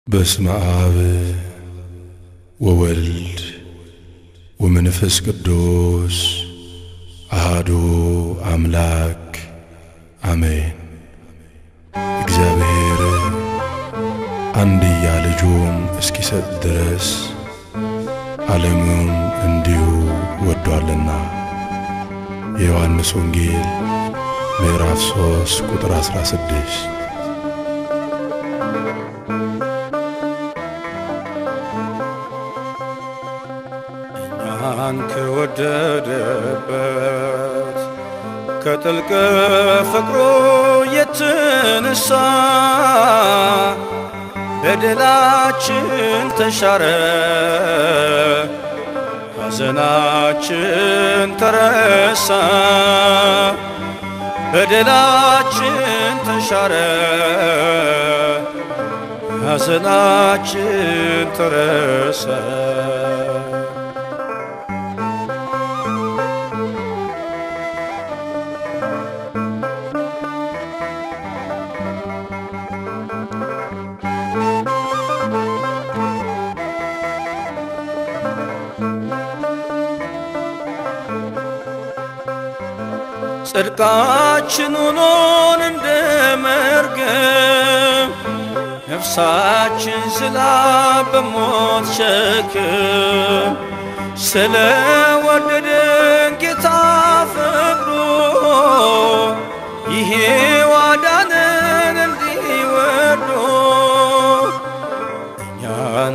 በስመ አብ ወወልድ ወመንፈስ ቅዱስ አሃዱ አምላክ አሜን። እግዚአብሔር አንድያ ልጁን እስኪሰጥ ድረስ ዓለሙን እንዲሁ ወዷልና። የዮሐንስ ወንጌል ምዕራፍ 3 ቁጥር 16 እኛን ከወደደበት ከጥልቅ ፍቅሩ የተነሳ በደላችን ተሻረ፣ ሐዘናችን ተረሳ። በደላችን ተሻረ፣ ሐዘናችን ተረሳ። ጽድቃችን ሆኖን እንደ መርገም ነፍሳችን ዝላ በሞት ሸክም ስለ ወደደን ጌታ ፈቅዶ ይሄ ዋዳነን እንዲወዶ እኛን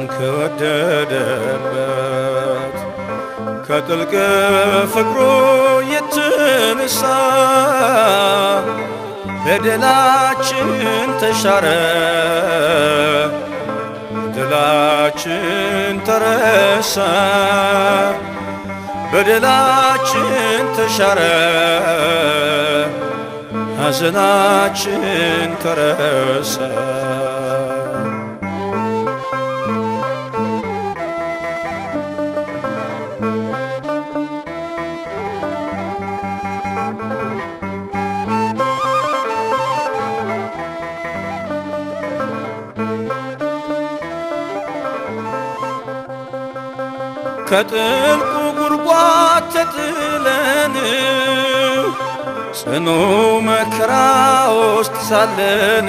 ከወደደበት ከጥልቅ ፍቅሩ የተነሳ በደላችን ተሻረ፣ በደላችን ተረሳ፣ በደላችን ተሻረ፣ ሐዘናችን ተረሳ። ከጥልቁ ጉድጓድ ተጥለን ጽኑ መከራ ውስጥ ሳለን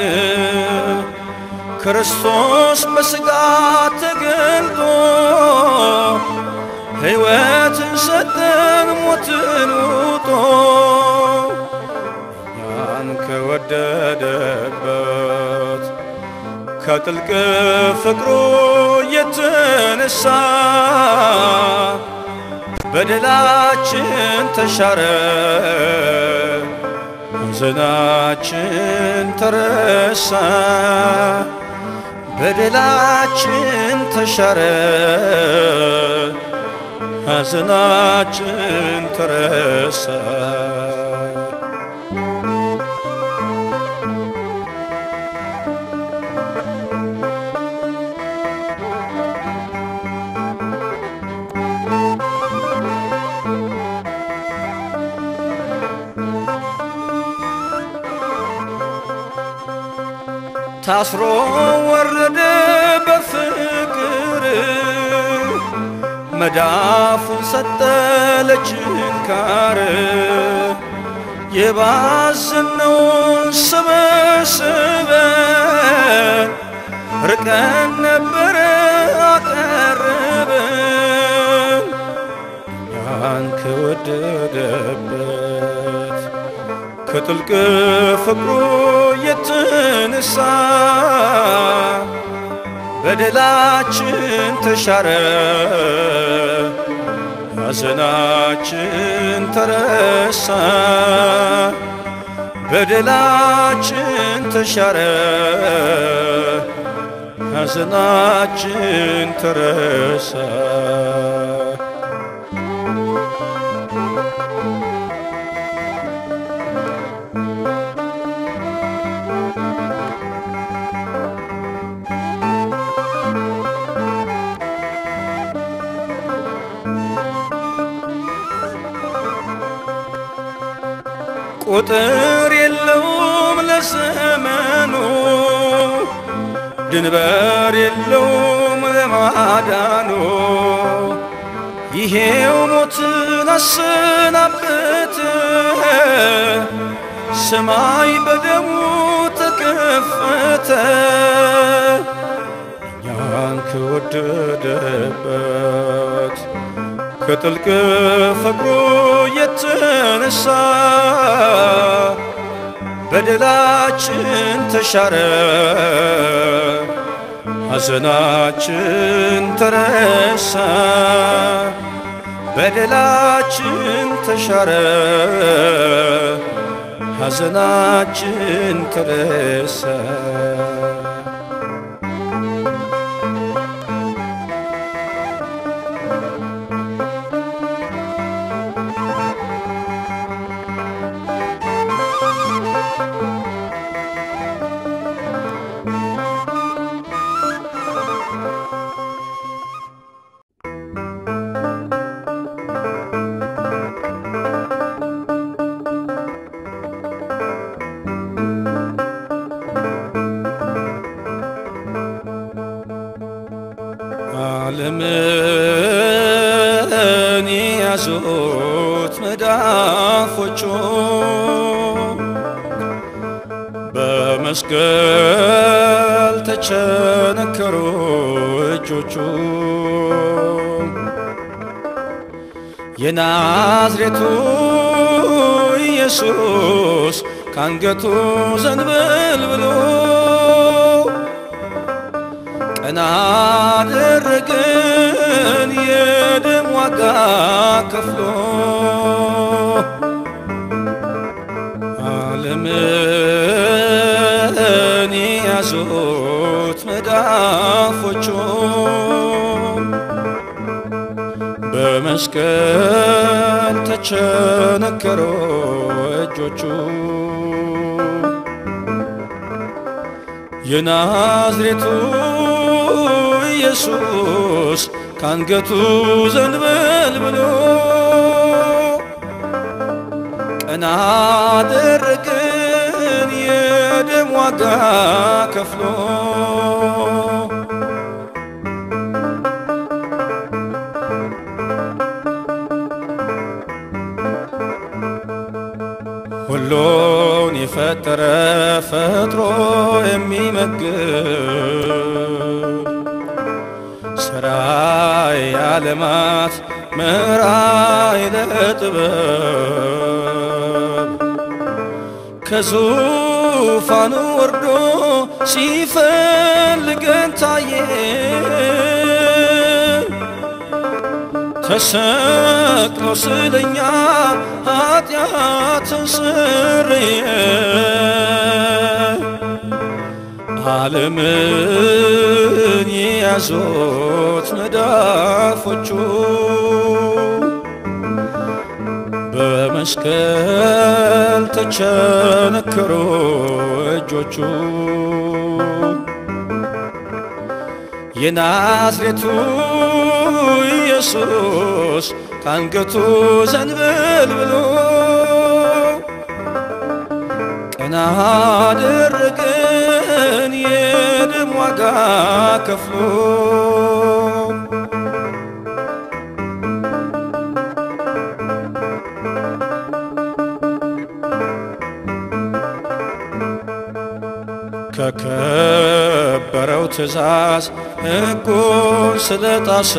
ክርስቶስ በሥጋ ተገልጦ ሕይወትን ሰጠን ሞትን ውጦ እኛን ከወደደበት ከጥልቅ ፍቅሩ የተነሳ በደላችን ተሻረ፣ ሐዘናችን ተረሳ። በደላችን ተሻረ፣ ሐዘናችን ተረሳ። ታስሮ ወረደ በፍቅር መዳፉን ሰጠ ለችንካር የባዘነውን ሰበሰበን ርቀን ነበረ አቀረበን እኛን ከወደደበት ከጥልቅ ፍቅሩ የተነሳ በደላችን ተሻረ፣ ሐዘናችን ተረሳ። በደላችን ተሻረ፣ ሐዘናችን ተረሳ። ቁጥር የለውም ለዘመኑ ድንበር የለውም ለማዳኑ ይሄው ሞትን አሰናበተ ሰማይ በደሙ ተከፈተ እኛን ከወደደበት ከጥልቅ ፍቅሩ የተነሳ በደላችን ተሻረ ሐዘናችን ተረሳ በደላችን ተሻረ ሐዘናችን ተረሳ ዓለምን ያዙት መዳፎቹ በመስቀል ተቸነከሩ እጆቹ የናዝሬቱ ኢየሱስ ካንገቱ ዘንበል ብሎ ቀና አደረገን የደም ዋጋ ከፍሎ ዓለምን ያዙት መዳፎቹ በመስቀል ተቸነከሩ እጆቹ የናዝሬቱ ኢየሱስ ካንገቱ ዘንበል ብሎ ቀና አደረገን የደም ዋጋ ከፍሎ ሁሉን የፈጠረ ፈጥሮ የሚመግብ ሥራይ ዓለማት ምራይ ለጥበብ ከዙፋኑ ወርዶ ሲፈልገን ታየ ተሰቅሎ ስለኛ ኃጢአትን ስርየ ዓለምን የያዙት መዳፎቹ በመስቀል ተቸነከሩ እጆቹ የናዝሬቱ ኢየሱስ ካንገቱ ዘንበል ብሎ ቀና አደረገን የደም ዋጋ ከፍሎ ከከበረው ትእዛዝ ሕጉን ስለጣሰ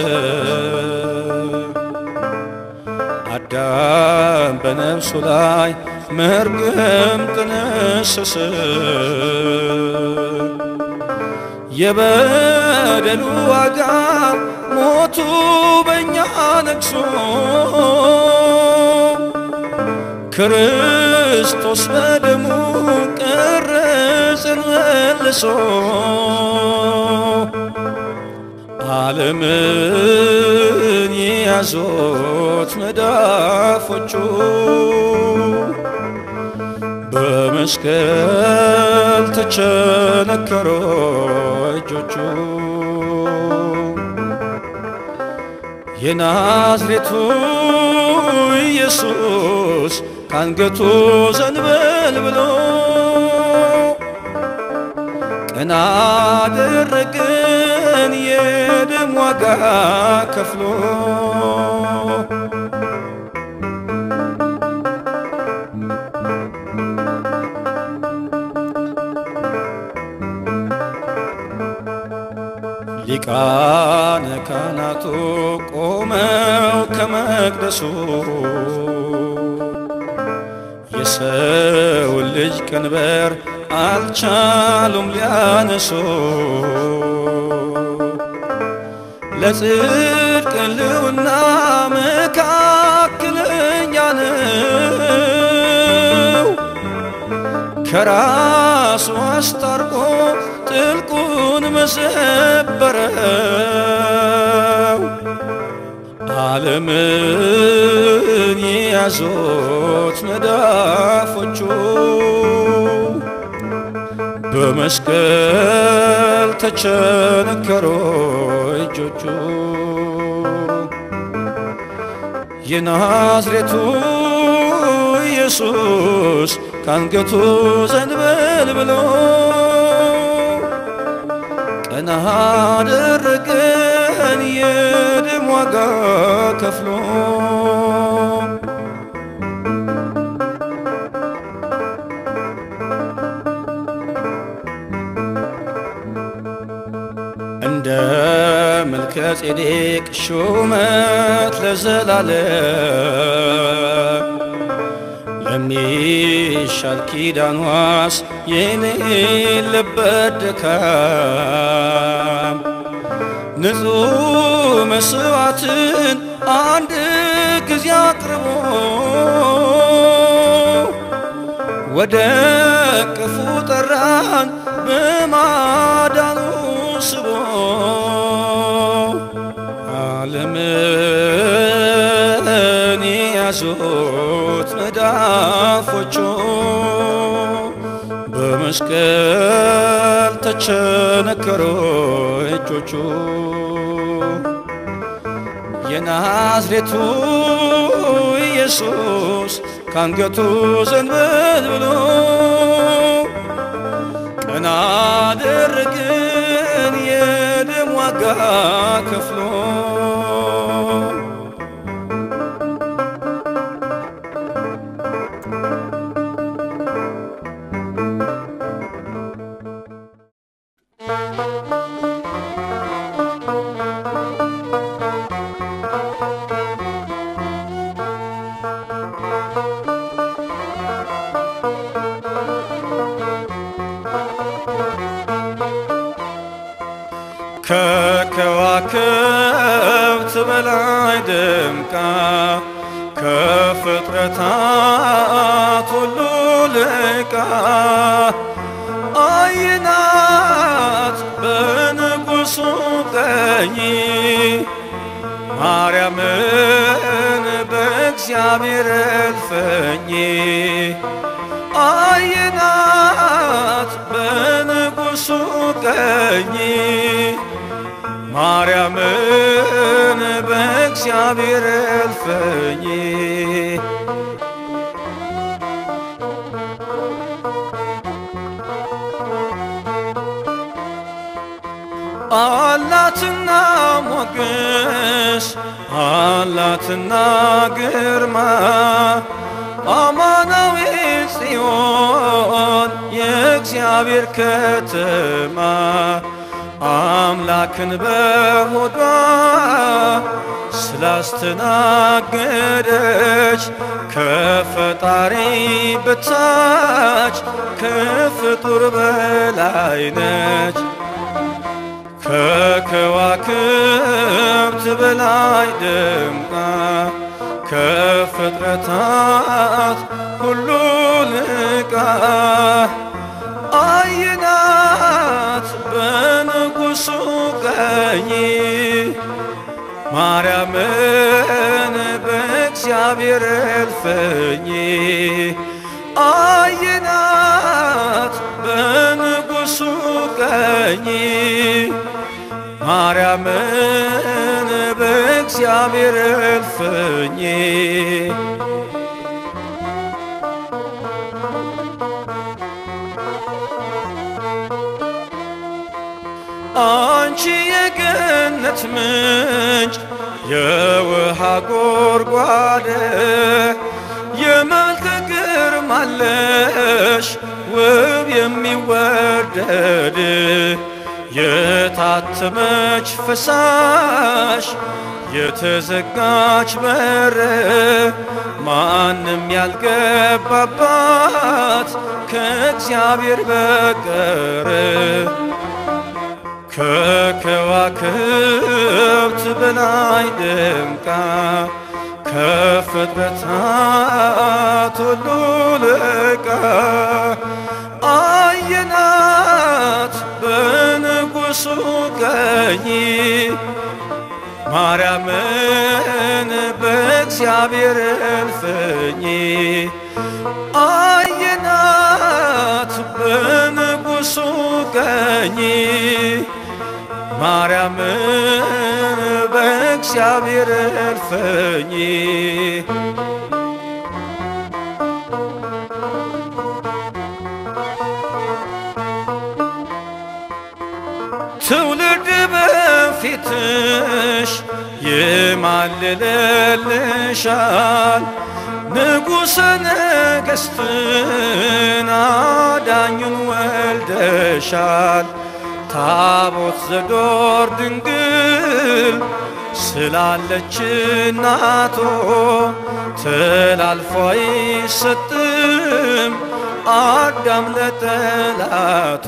አዳም በነፍሱ ላይ መርገም ጥነሰሰ የበደሉ ዋጋ ሞቱ በእኛ ነግሶ ክርስቶስ በደሙ ቀረጽን መልሶ ዓለምን የያዙት መዳፎቹ በመስቀል ተቸነከሩ እጆቹ የናዝሬቱ ኢየሱስ ካንገቱ ዘንበል ብሎ ቀና አደረገን የደም ዋጋ ከፍሎ ሊቃነ ካህናቱ ቆመው ከመቅደሱ የሰውን ልጅ ቀንበር አልቻሉም ሊያነሱ ለጽድቅ ሕልውና መካከለኛ ነው ከራሱ አስታርቆ ጥልቁን መሰበረው ዓለምን የያዙት መዳፎቹ በመስቀል ተቸነከሮ እጆቹ የናዝሬቱ ኢየሱስ ካንገቱ ዘንበል ብሎ ቀና አደረገን የደም ዋጋ ከፍሎ እንደ መልከ ጼዴቅ ሹመት ለዘላለም ለሚሻል ኪዳን ዋስ የሌለበት ድካም ንጹሕ መስዋዕትን አንድ ጊዜ አቅርቦ ወደ ቅፉ ጠራን በማዳኑ ስቦ ዓለምን የያዙት መዳፎቹ በመስቀል ተቸነከሮ እጆቹ የናዝሬቱ ኢየሱስ ካንገቱ ዘንበል ብሎ ቀና አደረገን የደም ዋጋ ከፍሎ ከከዋክብት በላይ ደምቃ ከፍጥረታት ሁሉ ልቃ አይናት በንጉሡ ቀኝ ማርያምን በእግዚአብሔር እልፍኝ አይናት በንጉሡ ቀኝ ማርያምን በእግዚአብሔር እልፍኝ አላትና ሞገስ አላትና ግርማ አማናዊ ጽዮን የእግዚአብሔር ከተማ አምላክን በሆዷ ስላስተናገደች ከፈጣሪ በታች ከፍጡር በላይ ነች። ከከዋክብት በላይ ደምቃ ከፍጥረታት ሁሉ ልቃ አይናት በንጉሡ ቀኝ ማርያምን በእግዚአብሔር እልፍኝ አይናት በንጉሡ ቀኝ ማርያምን በእግዚአብሔር እልፍኝ አንቺ የገነት ምንጭ የውሃ ጎርጓደ የመልከ ግርማለሽ ውብ የሚወደድ የታተመች ፈሳሽ የተዘጋች በር ማንም ያልገባባት ከእግዚአብሔር በቀር ከከዋክብት በላይ ደምቃ ከፍጥረታት ሁሉ ልቃ አየናት በንጉሡ ቀኝ ማርያምን በእግዚአብሔር እልፍኝ አየናት በንጉሡ ቀኝ ማርያምን በእግዚአብሔር እልፍኝ ትውልድ በፊትሽ ይማልልልሻል ንጉሠ ነገሥትን አዳኙን ወልደሻል ታቦት ዘዶር ድንግል ስላለች እናቶ ተላልፎ አይሰጥም አዳም ለጠላቶ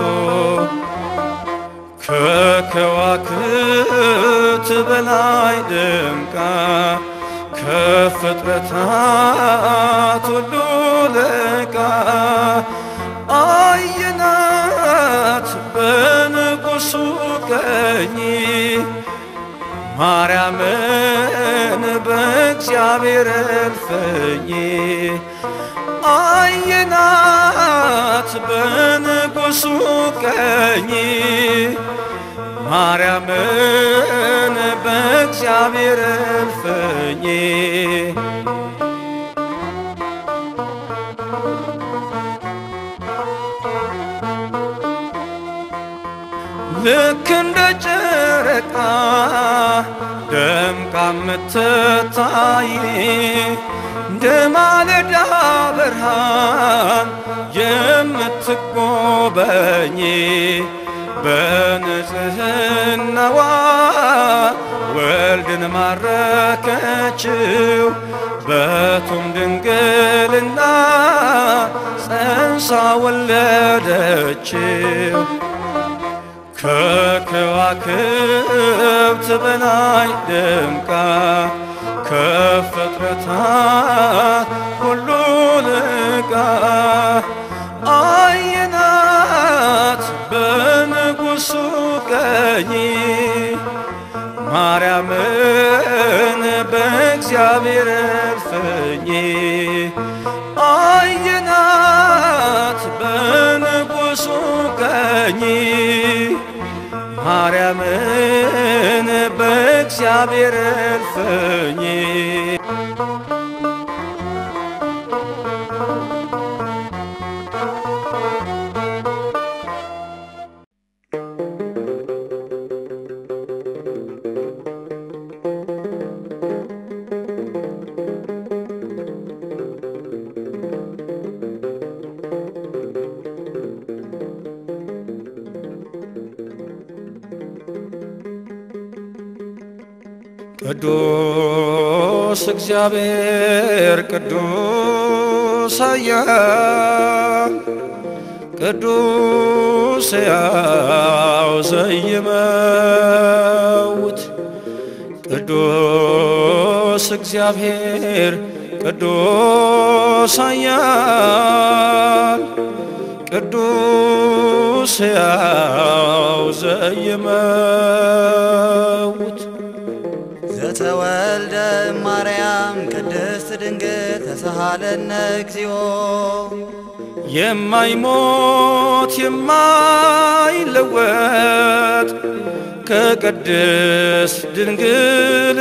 ከከዋክብት በላይ ደምቃ ከፍጥረታት ሁሉ ልቃ አየናት በንጉሡ ቀኝ ማርያምን በእግዚአብሔር እልፍኝ አየናት በንጉሡ ቀኝ ማርያምን በእግዚአብሔር እልፍኝ ልክ እንደ ጨረቃ ደምቃ የምትታይ እንደ ማለዳ ብርሃን የምትጎበኝ በንጽህናዋ ወልድን ማረከችው በቱም ድንግልና ጸንሳ ወለደችው። ከከዋክብት በላይ ደምቃ ከፍጥረታት ሁሉ ልቃ አየናት በንጉሡ ቀኝ ማርያምን በእግዚአብሔር እልፍኝ አየናት በንጉሡ ቀኝ ማርያምን በእግዚአብሔር እልፍኝ ቅዱስ እግዚአብሔር ቅዱስ ኃያል ቅዱስ ሕያው ዘይመውት ቅዱስ እግዚአብሔር ቅዱስ ኃያል ቅዱስ ሕያው ዘይመውት ዘተወልደ ማርያም ቅድስት ድንግል ተሳሃለነ እግዚኦ የማይሞት የማይለወጥ ከቅድስት ድንግል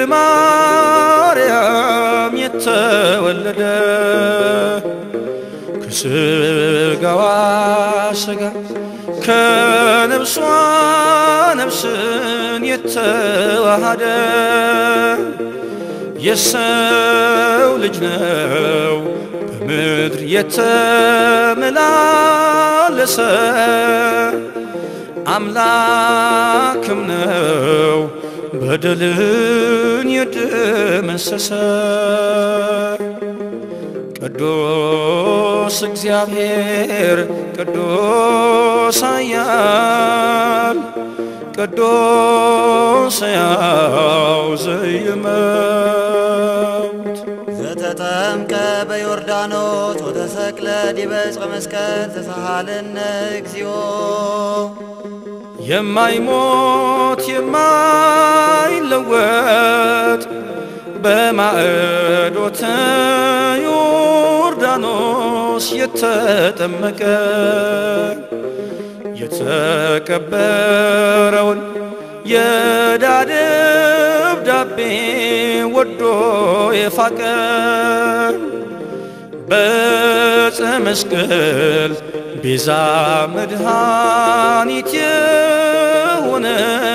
ማርያም የተወለደ ከስጋዋ ስጋ ከነፍሷ ነፍስን የተዋሃደ የሰው ልጅ ነው በምድር የተመላለሰ አምላክም ነው በደልን የደመሰሰ ቅዱስ እግዚአብሔር ቅዱስ ኃያል ቅዱስ ሕያው ዘኢይመውት ዘተጠምቀ በዮርዳኖስ ወተሰቅለ ዲበ ዕፀ መስቀል ተሳሃለነ እግዚኦ የማይሞት የማይለወጥ በማዕዶተ ዮርዳኖስ የተጠመቀ የተቀበረውን የዕዳ ደብዳቤ ወዶ የፋቀ በዕፀ መስቀል ቤዛ መድኃኒት የሆነ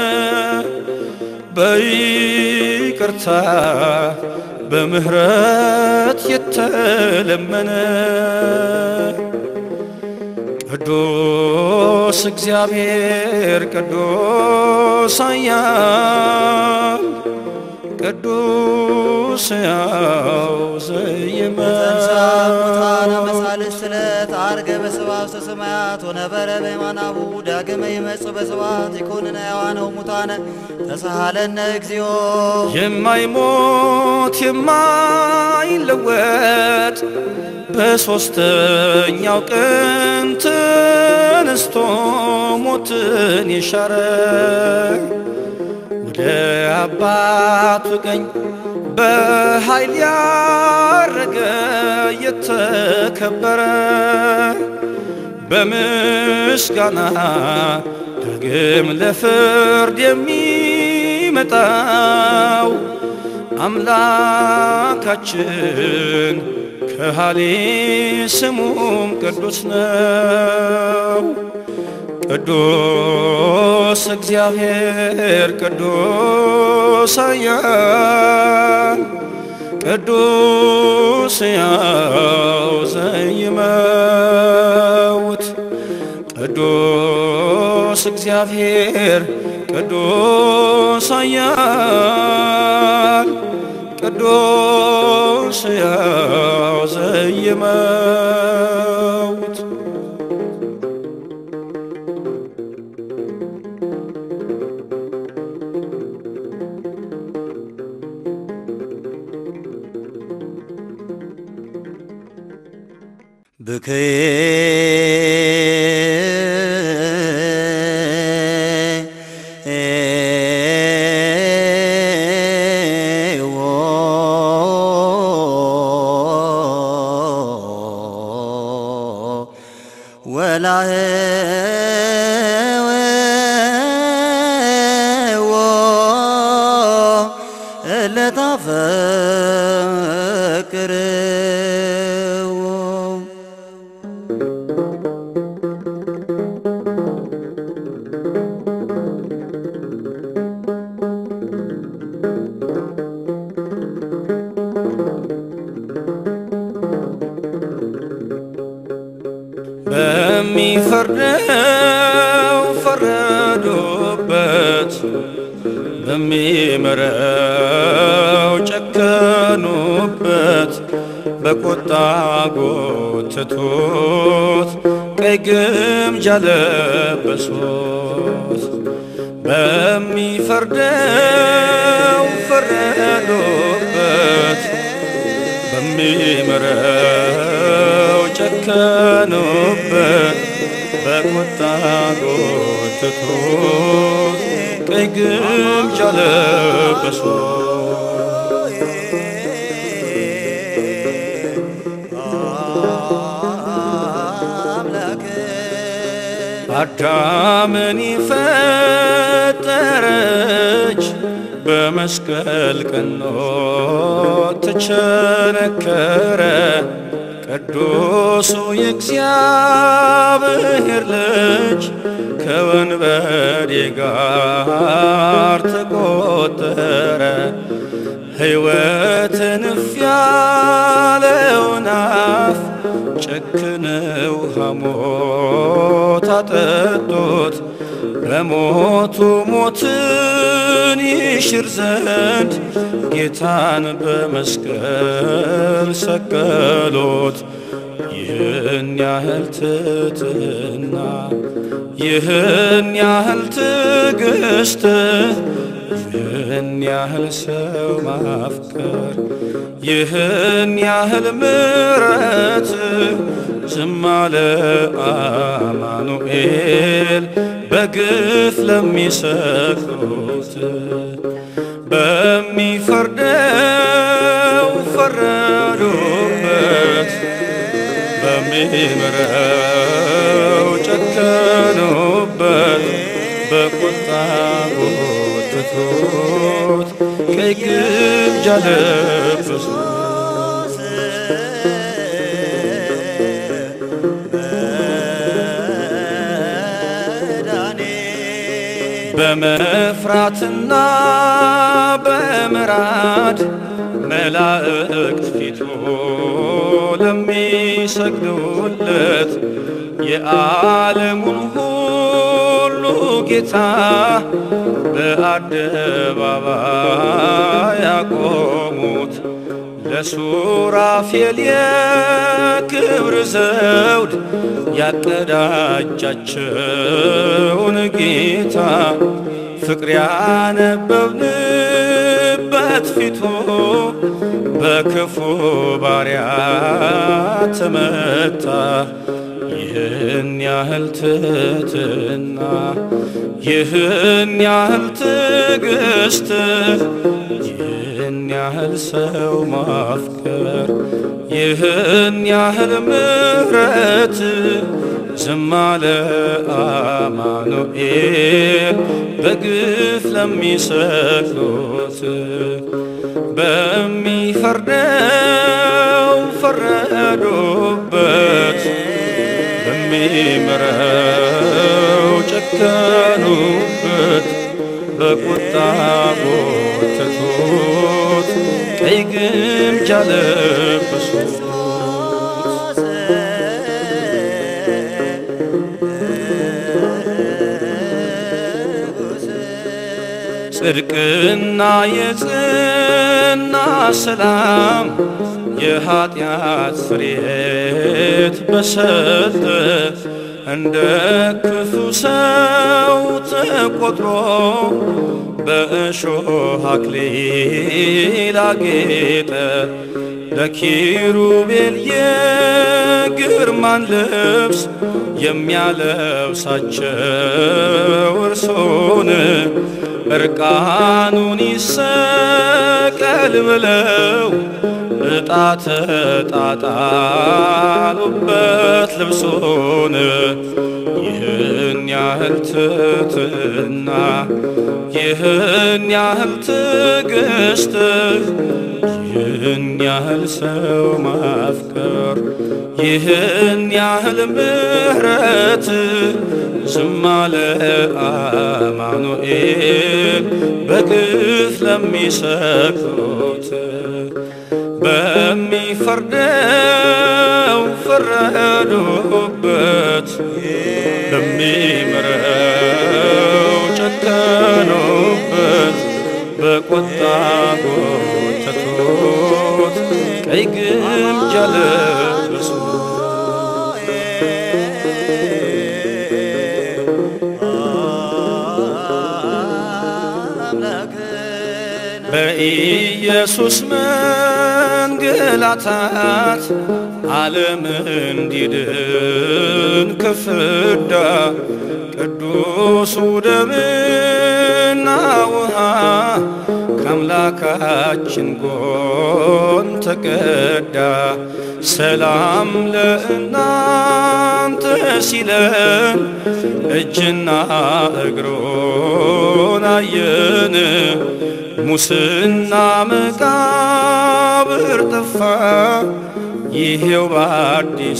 በይቅርታ በምህረት የተለመነ ቅዱስ እግዚአብሔር ቅዱስ ኃያል ቅዱስ ሕያው ተንሳ ሙታነ ዘኢይመውት መሳልስት ዕለት ዐርገ በስብሐት ውስተ ሰማያት ወነበረ በየማናቡ ዳግመ ይመጽእ በስብሐት ይኮንነ ሕያዋነ ወሙታነ ተሳሃለነ እግዚኦ የማይሞት የማይለወጥ በሦስተኛው ቀን ተነስቶ ሞትን የሻረ ወደ አባቱ ቀኝ በኃይል ያረገ የተከበረ በምስጋና ዳግም ለፍርድ የሚመጣው አምላካችን ከሃሌ ስሙም ቅዱስ ነው። ቅዱስ እግዚአብሔር ቅዱስ ኃያል ቅዱስ ሕያው ዘኢይመውት ቅዱስ እግዚአብሔር ቅዱስ ኃያል ቅዱስ ሕያው ዘኢይመውት ብክዬ ወላህዎ እለታፈቅርዎ በሚፈርደው ፈረዱበት፣ በሚምረው ጨከኑበት፣ በቁጣ ጎተቱት፣ ቀይ ግምጃ ለበሱት። በሚፈርደው ፈረዱበት በሚምረው ጨከኑበት፣ በቁጣ ጎተቱት፣ ቀይ ግምጃ ለበሱት። አዳምን ፈጠረች በመስቀል ቀኖ ተቸነከረ ቅዱሱ የእግዚአብሔር ልጅ ከወንበዴ ጋር ተቆጠረ። ሕይወትን እፍ ያለውን አፍ ጨክነው ሐሞት አጠጡት። በሞቱ ሞትን ይሽር ዘንድ ጌታን በመስቀል ሰቀሎት። ይህን ያህል ትሕትና ይህን ያህል ትዕግስት ይህን ያህል ሰው ማፍቀር ይህን ያህል ምሕረት ዝም አለ አማኑኤል በግፍ ለሚሰቅሉት በሚፈርደው ፈረዱበት በሚምረው ጨከኑበት በቁጣ ጎተቱት ቀይ ግምጃ ለበሱት በመፍራትና በምራድ መላእክት ፊቱ ለሚሰግዱለት የዓለሙን ሁሉ ጌታ በአደባባይ ያቆሙት ለሱራፌል የክብር ዘውድ ያቀዳጃቸውን ጌታ ፍቅር ያነበብንበት ፊቱ በክፉ ባሪያ ተመታ። ይህን ያህል ትሕትና ይህን ያህል ትዕግስት ይህን ያህል ሰው ማፍቀር ይህን ያህል ምሕረት ዝም አለ አማኑኤል በግፍ ለሚሰቅሉት በሚፈርደው ፈረዱበት በሚምረው ጨከኑበት በቁጣ ጎተቱት ቀይ ግምጃ ለበሱት ጽድቅና የጽና ሰላም የኀጢአት ስርየት በሰጠ እንደ ክፉ ሰው ተቆጥሮ በእሾህ አክሊል አጌጠ። ለኪሩቤል የግርማን ልብስ የሚያለብሳቸው እርሶን እርቃኑን ይሰቀል ብለው ዕጣ ተጣጣሉበት ልብሶን ይህን ያህል ትሕትና ይህን ያህል ትዕግስት ይህን ያህል ሰው ማፍቀር ይህን ያህል ምሕረት ዝም አለ አማኑኤል በግፍ ለሚሰቅሉት በሚፈርደው ፈረዱበት በሚምረው ጨከኑበት በቁጣ ጎተቱት ቀይ ግምጃ ለበሱት በኢየሱስ መንገላታት ዓለም እንዲድን ከፍዳ ቅዱሱ ደምና ውሃ ከአምላካችን ጎን ተቀዳ። ሰላም ለእናንተ ሲለን እጅና እግሮን አየን። ሙስና መቃብር ጠፋ፣ ይሄው በአዲሱ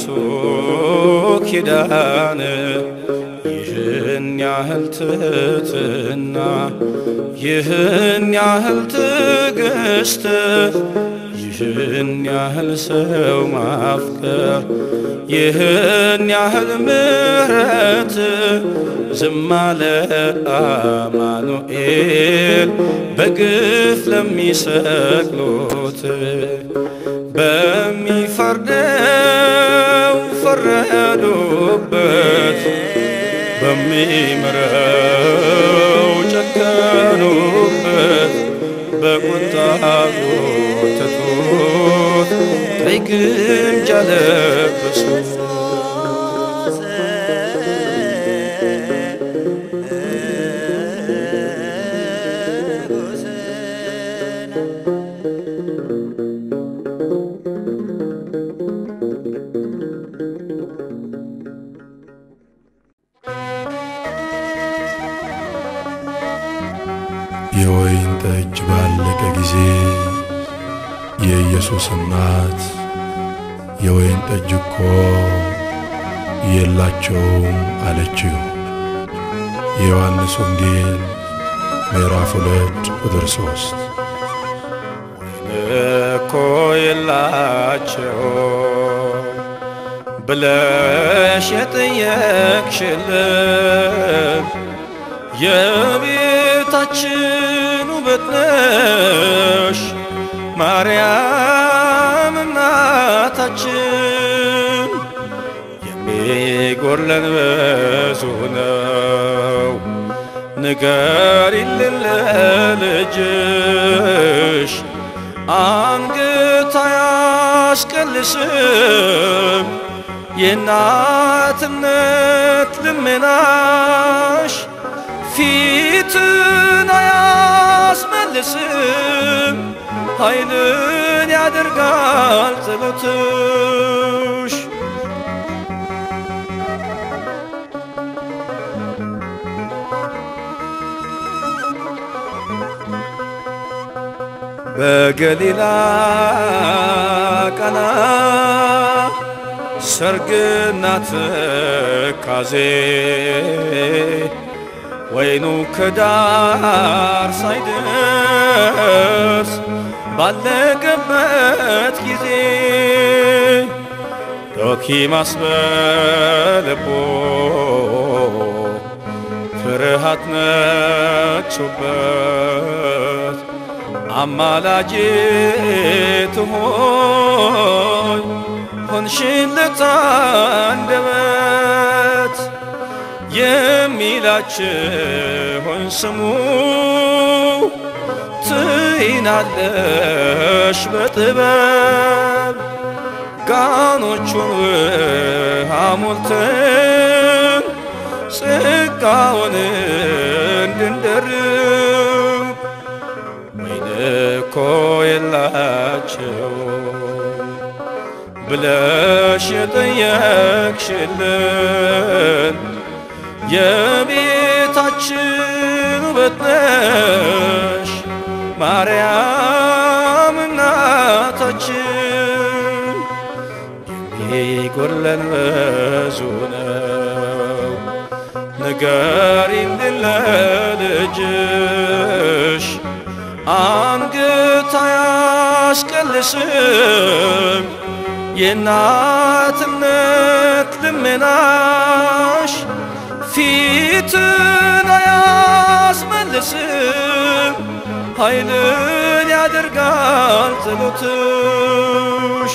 ኪዳን ይህን ያህል ትሕትና ይህን ያህል ትዕግስት ይህን ያህል ሰው ማፍቀር ይህን ያህል ምሕረት ዝም አለ አማኑኤል በግፍ ለሚሰቅሉት በሚፈርደው ፈረዱበት በሚምረው ጨከኑበት በቁጣ ጎተቱት ቀይ ግምጃ ለበሱት የወይን ጠጅ ባለቀ ጊዜ የኢየሱስ እናት የወይን ጠጅ እኮ የላቸውም አለችው። የዮሐንስ ወንጌል ምዕራፍ ሁለት ቁጥር ሶስት እኮ የላቸው ብለሽ የጠየቅሽልን የቤታችን ውበት ነሽ ማርያም እናታችን። የሚጎለን ብዙ ነው ንገሪልን ለልጅሽ አንገት አያስቀልስም የእናትነት ልመናሽ ፊትን አያስመልስም ኃይልን ያደርጋል ጸሎትሽ። በገሊላ ቃና ሰርግና ትካዜ ወይኑ ከዳር ሳይደርስ ባለቀበት ጊዜ ዶኪማስ በልቦ ፍርሃት ነግሶበት አማላጄ ትሆን ሆንሽለት አንደበት የሚላችሁን ስሙ ትይናለሽ በጥበብ ጋኖቹን ውሃ ሞልተን ጸጋውን እንድንደርብ ወይን እኮ የላቸው ብለሽ የጠየቅሽልን የቤታችን ውበት ነሽ ማርያም እናታችን። የሚጎለን ብዙ ነው ንገሪልን ለልጅሽ አንገት አያስቀልስም የእናትነት ልመናሽ ፊትን አያስመልስም ኃይልን ያደርጋል ጸሎትሽ።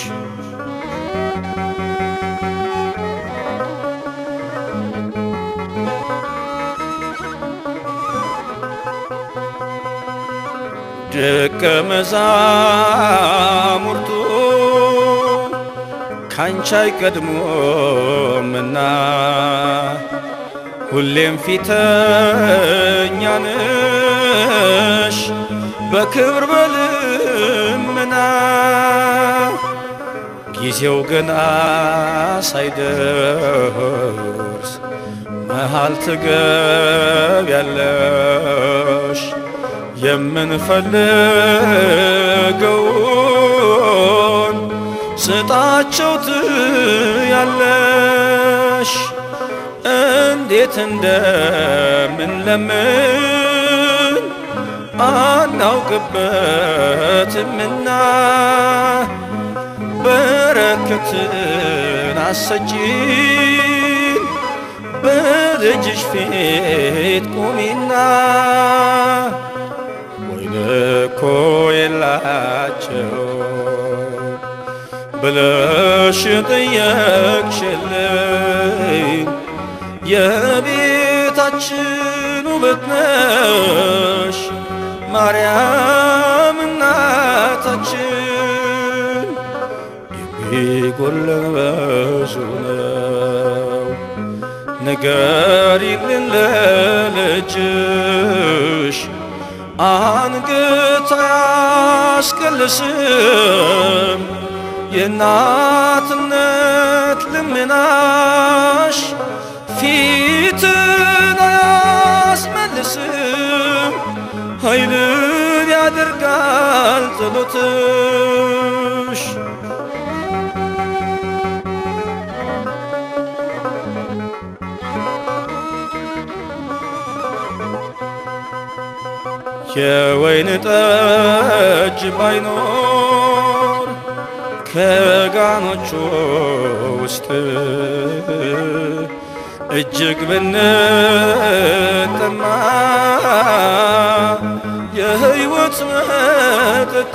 ደቀ መዛሙርቱ ካንቺ አይቀድሞምና ሁሌም ፊተኛ ነሽ በክብር በልመና ጊዜው ገና ሳይደርስ መሃል ትገቢያለሽ የምንፈልገውን ስጣቸው ትያለሽ እንዴት እንደምንለምን አናውቅበትምና በረከትን አሰጪን በልጅሽ ፊት ቁሚና ወይን እኮ የላቸው ብለሽ ጠየቅሽልኝ የቤታችን ውበት ነሽ ማርያም እናታችን የሚጎለን ብዙ ነው ንገሪልን ለልጅሽ አንገት አያስቀልስም የእናትነት ልመናሽ ፊትን አያስመልስም ኃይልን ያደርጋል ጸሎትሽ የወይን ጠጅ ባይኖር ከጋኖቹ ውስጥ እጅግ ብንጠማ የሕይወት መጠጥ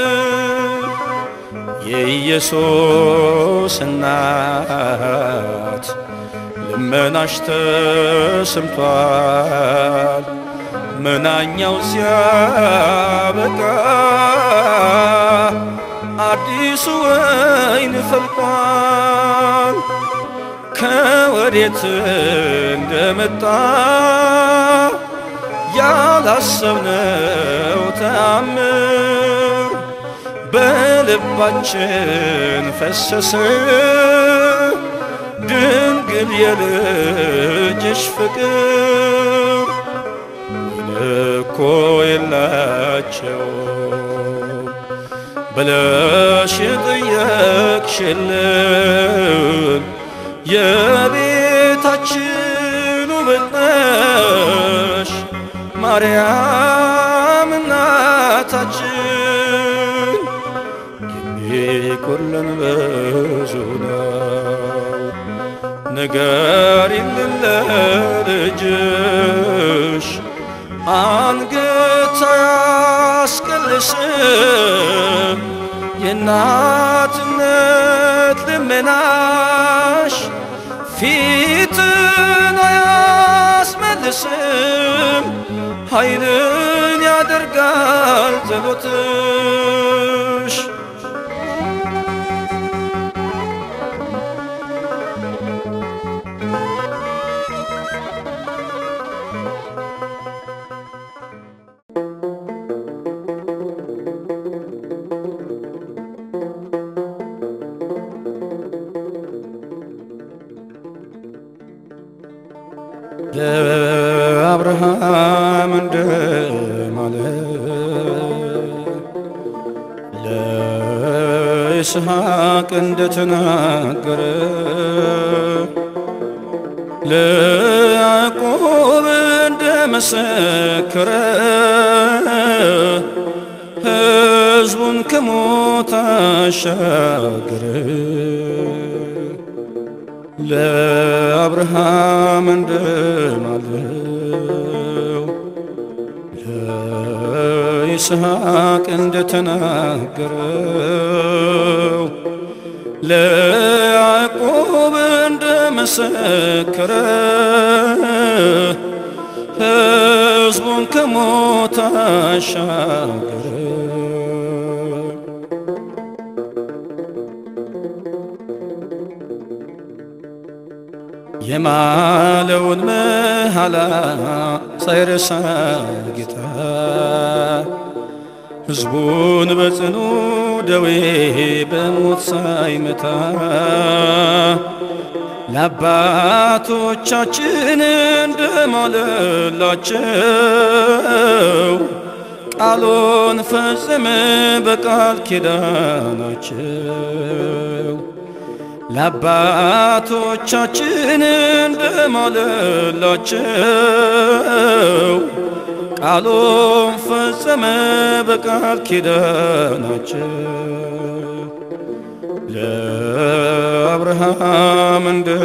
የኢየሱስ እናት ልመናሽ ተሰምቷል። መናኛው ሲያበቃ አዲሱ ወይን ፈልቋል። ከወዴት እንደመጣ ያላሰብነው ተአምር በልባችን ፈሰሰ። ድንግል የልጅሽ ፍቅር እኮ የላቸው ብለሽ የጠየቅሽልን የቤታችን ውበት ነሽ ማርያም እናታችን የሚጎለን ብዙ ነው ንገሪልን ለልጅሽ አንገት አያስቀልስም የእናትነት ልመናሽ ፊትን አያስመልስም ኃይልን ያደርጋል ጸሎትሽ ለአብርሃም እንደማለ ለይስሐቅ እንደተናገረ ለያዕቆብ እንደመሰከረ ሕዝቡን ከሞት አሻገረ ለአብርሃም እንደማለው ለይስሐቅ እንደተናገረው ለያዕቆብ እንደመሰከረ ሕዝቡን ከሞት አሻገረ የማለውን መሐላ ሳይረሳ ጌታ ሕዝቡን በጽኑ ደዌ በሞት ሳይመታ ለአባቶቻችን እንደማለላቸው ቃሉን ፈጸመ በቃል ኪዳናቸው ለአባቶቻችን እንደማለላቸው ቃሉን ፈጸመ በቃል ኪዳናቸው ለአብርሃም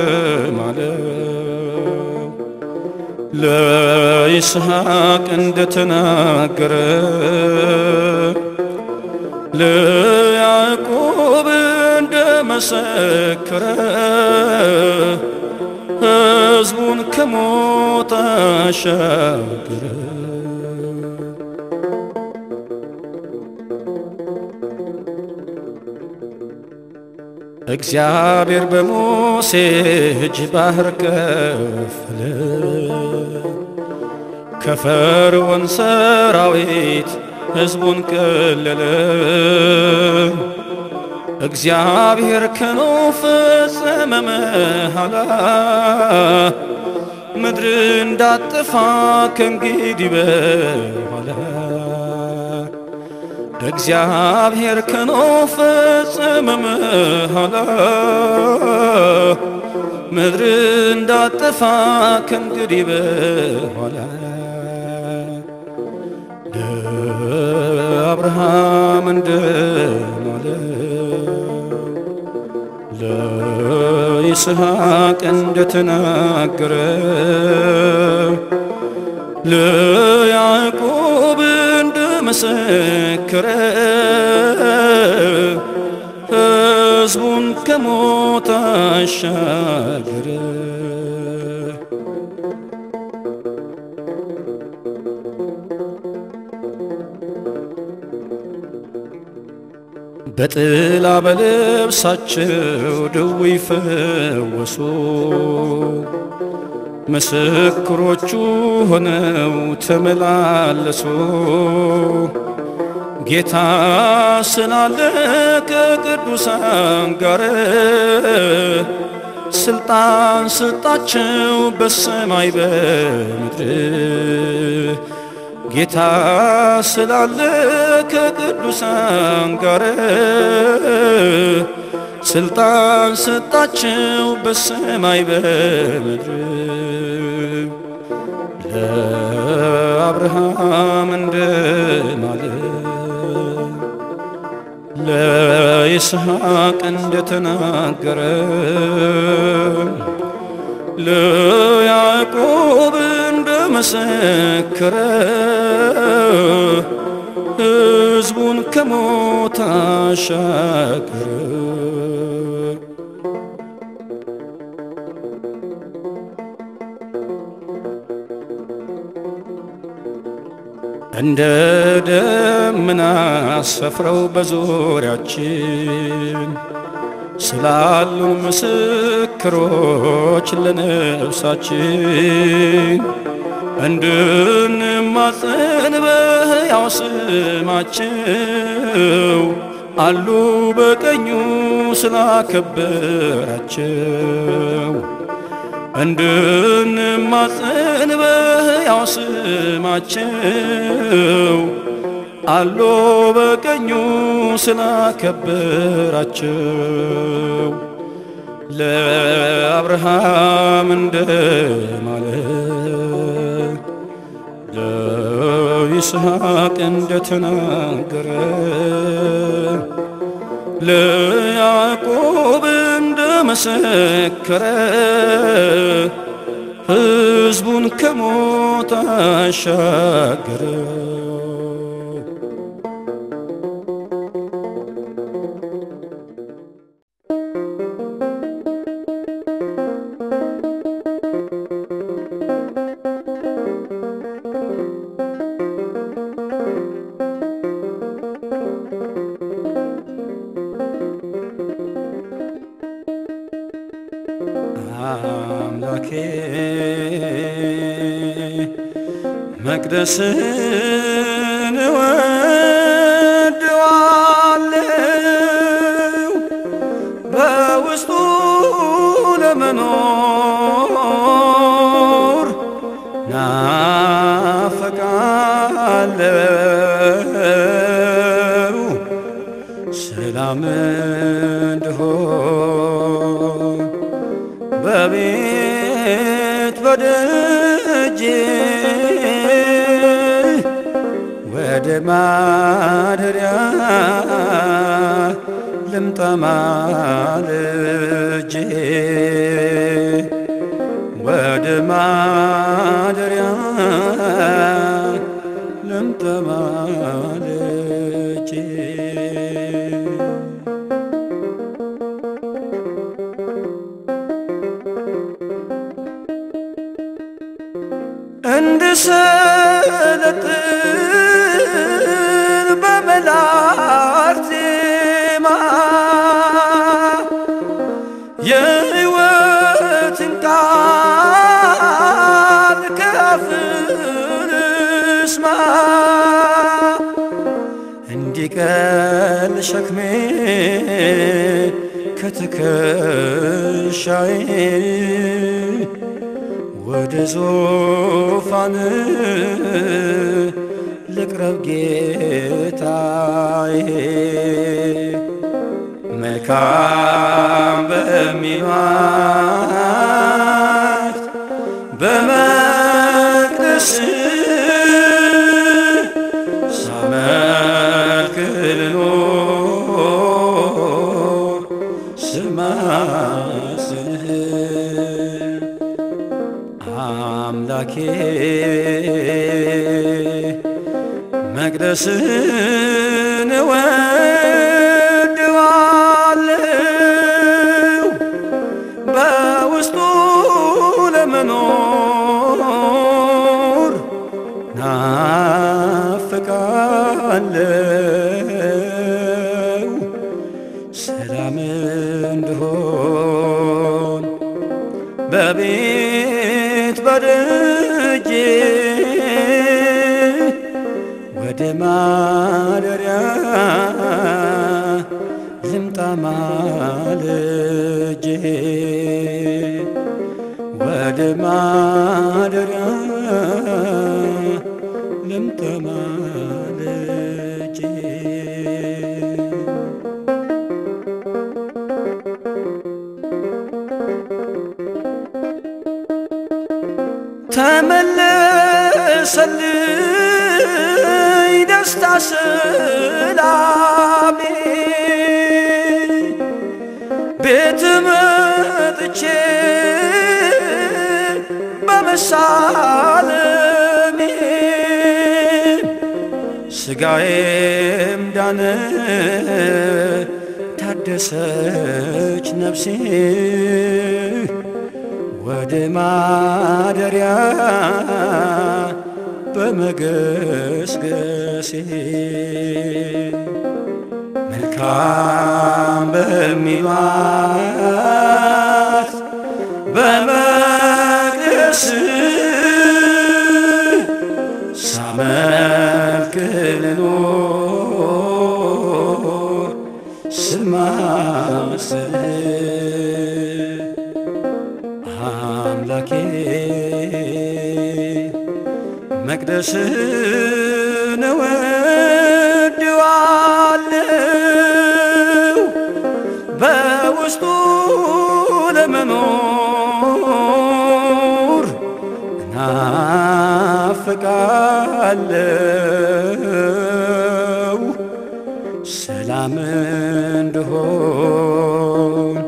እንደማለው ለይስሐቅ እንደተናገረ ለያዕቆብ እንደመሰከረ ሕዝቡን ከሞት አሻገረ። እግዚአብሔር በሙሴ እጅ ባህር ከፈለ፣ ከፈርዖን ሰራዊት ሕዝቡን ቀለለ። እግዚአብሔር ከኖኅ ፈጸመ መሐላ፣ ምድር እንዳጠፋ ከእንግዲህ በኋላ እግዚአብሔር ከኖኅ ፈጸመ መሐላ ምድር እንዳጠፋ ከእንግዲህ በኋላ ለአብርሃም እንደማለው ለይስሐቅ እንደተናገረ ለያዕቆብ እንደመሰከረ ሕዝቡን ከሞት አሻገረ። በጥላ በልብሳቸው ደዌ ፈወሱ ምስክሮቹ ሆነው ተመላለሱ። ጌታ ስላለ ከቅዱሳን ጋር ስልጣን ስጣቸው በሰማይ በምድር ጌታ ስላለ ከቅዱሳን ጋር ስልጣን ሰጣቸው በሰማይ በምድር ለአብርሃም እንደማለው ለይስሐቅ እንደተናገረ ለያዕቆብ እንደመሰከረ ሕዝቡን ከሞት አሻገረ። እንደ ደመና ሰፍረው በዙሪያችን ስላሉን ምስክሮች ለነፍሳችን እንድንማጸን በሕያው ስማቸው አሉ በቀኙ ስላከበራቸው እንድንማጸን በሕያው ስማቸው አሎ በቀኙ ስላከበራቸው ለአብርሃም እንደማለው ለይስሐቅ እንደተናገረ ለያዕቆብ እንደመሰከረ ሕዝቡን ከሞት አሻገረ። አምላኬ መቅደስን እወድዋለሁ በውስጡ ለመኖር ናፈቃለሁ ሰላም እንድሆን በቤት በደጄ ወደ ማደሪያ ልምጣ ማልጄ ወደ ማደሪያ ልምጣ ማልጄ እንድሰለጥን በመላእክት ዜማ የሕይወትን ቃል ከአፍህ ልስማ እንዲቀል ሸክሜ ከትከሻዬ ወደ ዙፋን ልቅረብ ጌታዬ መልካም በሚሏት በመቅደስ ሳመልክ ልኖር ስማስህ አምላኬ መቅደስን እወድዋለሁ በውስጡ ለመኖር ናፍቃለሁ ሰላም እንድሆን በቤት በደጄ ወደ ማደሪያ ልምጣ ማልጄ ወደ ማደሪያ ልምጣ ማልጄ ተመለሰልኝ ደስታ ሰላሜ ቤት መጥቼ በመሳለሜ ስጋዬም ዳነ ታደሰች ነፍሴ ወደ ማደሪያ በመገስገሴ መልካም በሚሏት በመቅደስ ሳመልክ ልኖር ስማስህ አምላኬ መቅደስን እወድዋለሁ በውስጡ ለመኖር እናፍቃለሁ ሰላም እንድሆን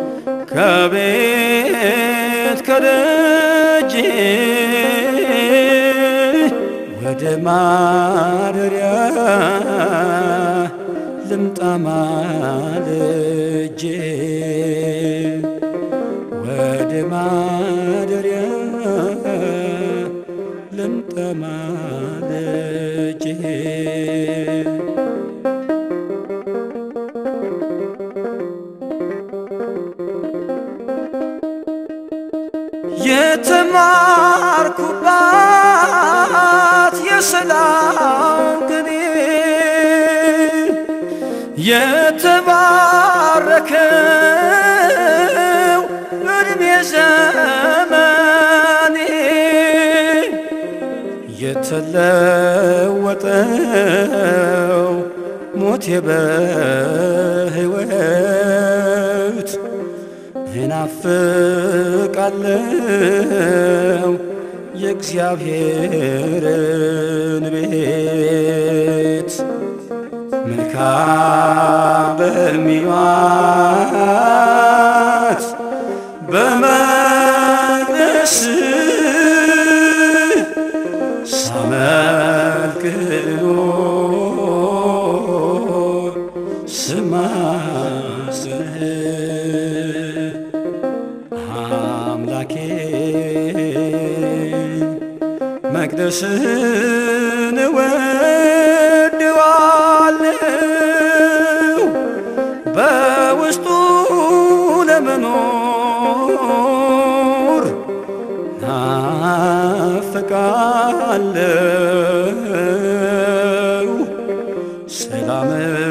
ከቤት ከደጄ ወደ ማደሪያ ልምጣ ማልጄ ወደ ማደሪያ ልምጣ ማልጄ የተማርኩባት የሰላም ቅኔ የተባረከው እድሜ ዘመኔ የተለየችልኝ ሲለወጠው ሞቴ በሕይወት እናፍቃለው የእግዚአብሔርን ቤት መልካም በሚዋት በመቅደስ ሳመልክ ልኖር ስማስህ አምላኬ መቅደስን እወድዋለሁ በውስጡ ለመኖር ናፍቃለሁ ሰላም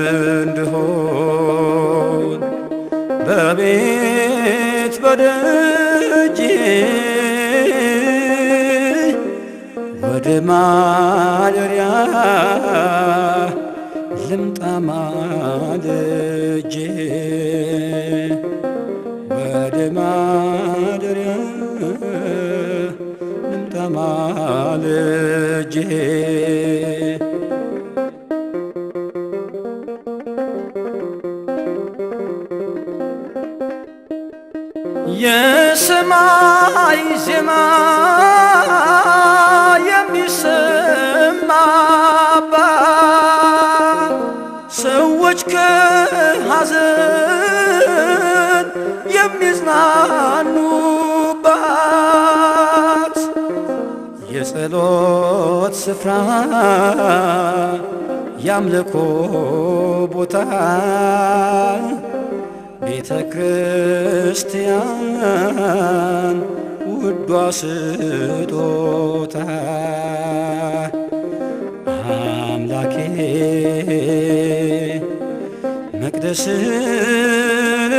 እንድሆን በቤት በደጅ ወደ ማደሪያ ልምጣ ማልጄ ወደ ማደሪያ ልምጣ ማልጄ የሰማይ ዜማ የሚሰማባት ሰዎች ከሐዘን የሚጽናኑባት የጸሎት ስፍራ ያምልኮ ቦታ ቤተ ክርስቲያን ውዷ ስጦታ አምላኬ መቅደስን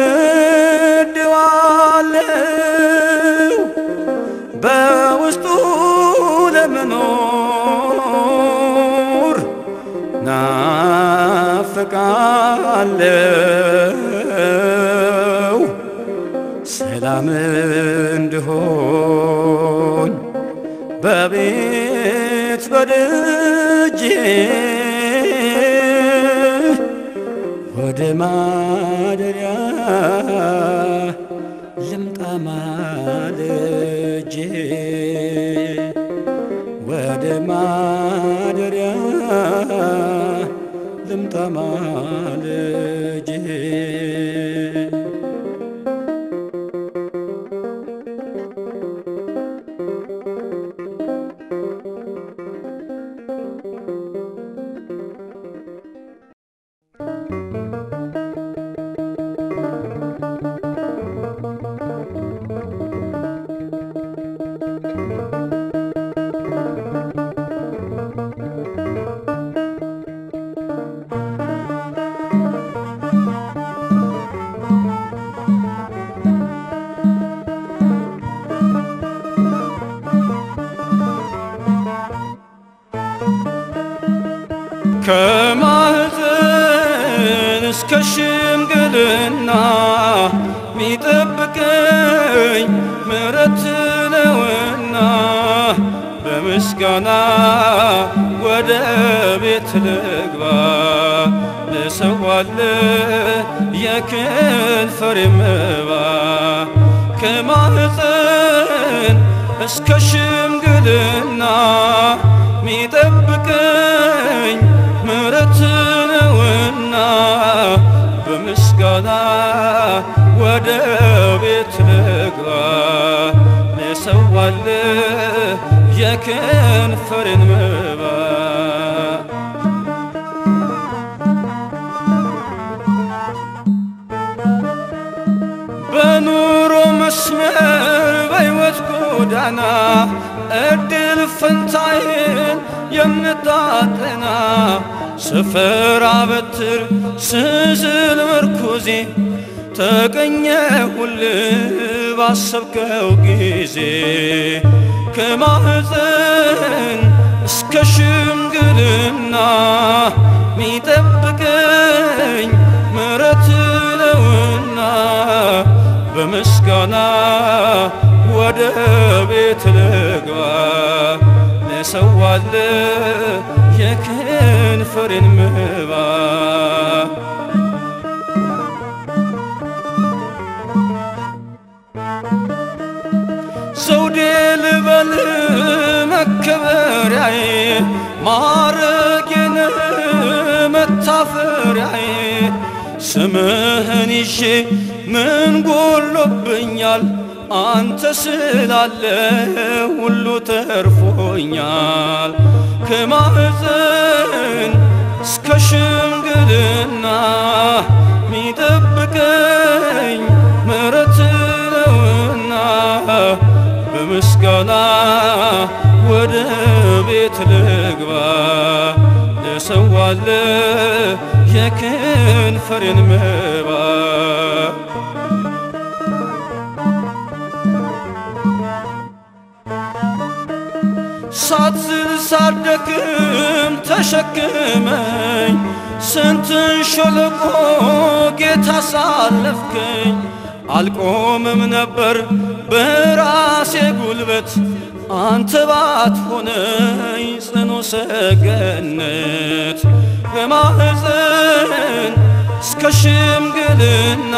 እወድዋለሁ በውስጡ ለመኖር ናፍቃለሁ ሰላም እንድሆን በቤት በደጅ ወደ ማደሪያ ልምጣ ማልጄ ወደ ማደሪያ ልምጣ ማልጄ ከማህፀን እስከ ሽምግልና ሚጠብቀኝ ምሕረት ነውና በምስጋና ወደ ቤት ልግባ ልሰዋል የከንፈር መባ ከማህፀን እስከ ሽምግልና ሚጠብቀኝ ምሕረት ነውና በምስጋና ወደ ቤት ልግባ ልሰዋል የከንፈርን መባ በኑሮ መስመር በሕይወት ጎዳና እድል ፈንታዬን የምታጠና ስፍራ በትር ስዝል ምርኩዜ ተገኘሁል ባሰብከው ጊዜ ከማህፀን እስከ ሽምግልና ሚጠብቀኝ ምሕረት ነውና በምስጋና ወደ ቤት ልግባ ልሰዋል የከንፈሬን መባ ዘውዴ ልበል መከበሪያዬ ማረጌን መታፈሪያዬ ስምህን ይዤ ምን ጎሎብኛል አንተ ስላለ ሁሉ ተርፎኛል ከማህፀን እስከ ሽምግልና ሚጠብቀኝ ምሕረት ነውና በምስጋና ወደ ቤት ልግባ ልሰዋል የከንፈሬን መባ ሳትዝል ሳትደክም ተሸክመኝ ስንትን ሸለቆ ጌታ ሳለፍከኝ አልቆምም ነበር በራሴ ጉልበት አንተ ባትሆነኝ ጽኑ ሰገነት ከማህፀን እስከ ሽምግልና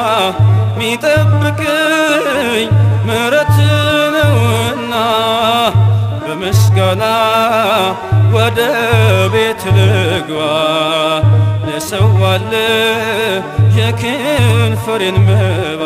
ሚጠብቀኝ ምሕረት ነውና በምስጋና ወደ ቤት ልግባ ልሰዋል የከንፈሬን መባ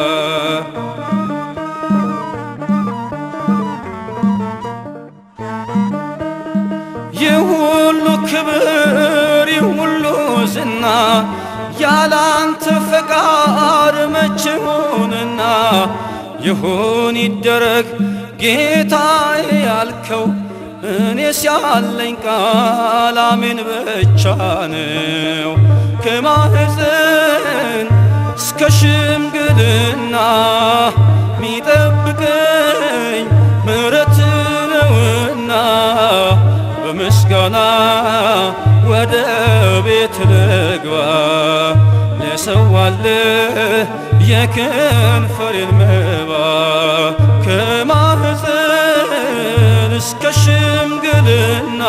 የሁሉ ክብር የሁሉ ዝና ያላንተ ፈቃድ መቼ ሆነና ይሁን ይደረግ ጌታዬ ያልከው እኔስ ያለኝ ቃል አሜን ብቻ ነው። ከማህፀን እስከ ሽምግልና ሚጠብቀኝ ምሕረት ነውና በምስጋና ወደ ቤት ልግባ ልሰዋል የከንፈሬን መባ ከማህፀን እስከ ሽምግልና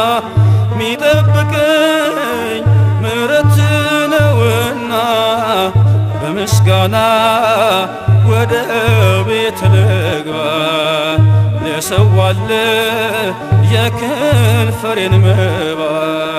ሚጠብቀኝ ምሕረት ነውና በምስጋና ወደ ቤት ልግባ ልሰዋል የከንፈሬን መባ